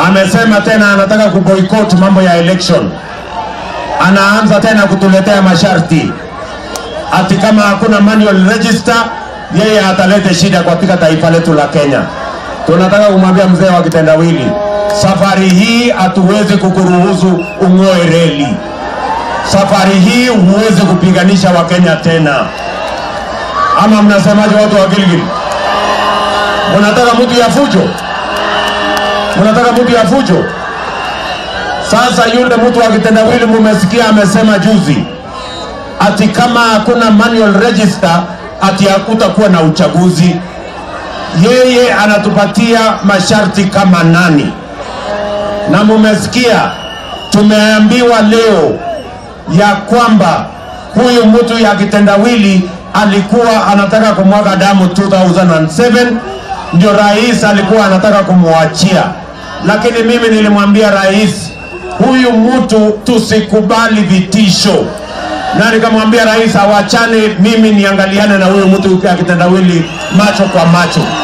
amesema tena anataka kuboycott mambo ya election, anaanza tena kutuletea masharti ati kama hakuna manual register yeye atalete shida katika taifa letu la Kenya. Tunataka kumwambia mzee wa kitendawili, safari hii hatuwezi kukuruhusu ung'oe reli. Safari hii huwezi kupiganisha Wakenya tena, ama mnasemaje, watu wa Gilgil? Mnataka mtu ya fujo? Mnataka mtu ya fujo? Sasa yule mtu wa kitendawili mumesikia amesema juzi ati kama hakuna manual register ati hakutakuwa na uchaguzi. Yeye anatupatia masharti kama nani? Na mumesikia tumeambiwa leo ya kwamba huyu mtu ya kitendawili alikuwa anataka kumwaga damu 2007 ndio rais alikuwa anataka kumwachia, lakini mimi nilimwambia rais, huyu mtu tusikubali vitisho na nikamwambia rais awachane, mimi niangaliane na huyu mtu ya kitendawili macho kwa macho.